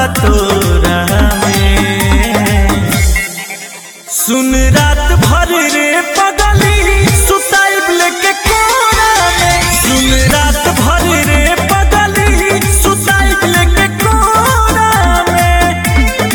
बटोरा में सुन रात भर रे पगली सुताइब लेके कोरा में सुन रात भर रे पगली सुताइब लेके कोरा में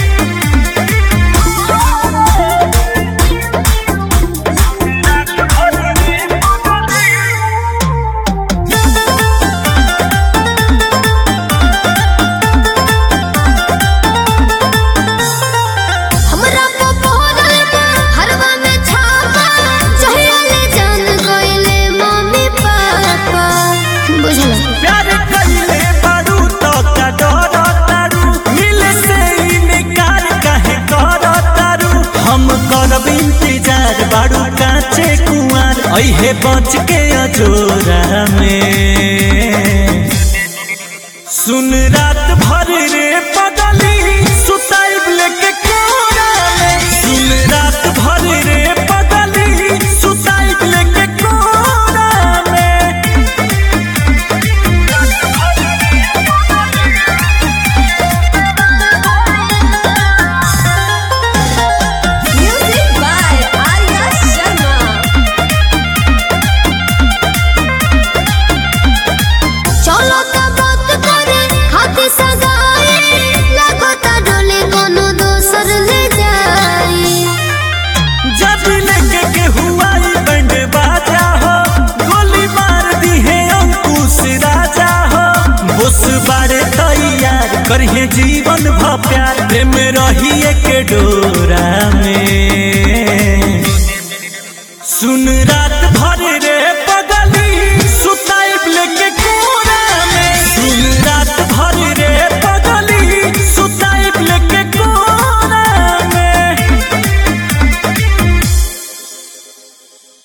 हमरा पपोरल बा हरवा में छापा चहले जान गइले मम्मी पापा बुझल प्यार कइले बारू तो का डर तारू मिले से इनकार काहे कर तारू हम करब इंतजार बारू काचे कुंवर अइहे बच के अजोरा में सुन रात भर रे पगली सुताइब लेके कोरा में सुन रात भर रे पगली सुताइब लेके कोरा में म्यूजिक बाय आर्या शर्मा चलो त बात करे खाते सगाई लगो त डोले कोनो दोसर ले जाई जब लेके के हुआई बैंड बाजा हो गोली मार दी है अंकुश राजा हो बुस बारे तैयार करिए जीवन भ प्यार प्रेम रहिए के डो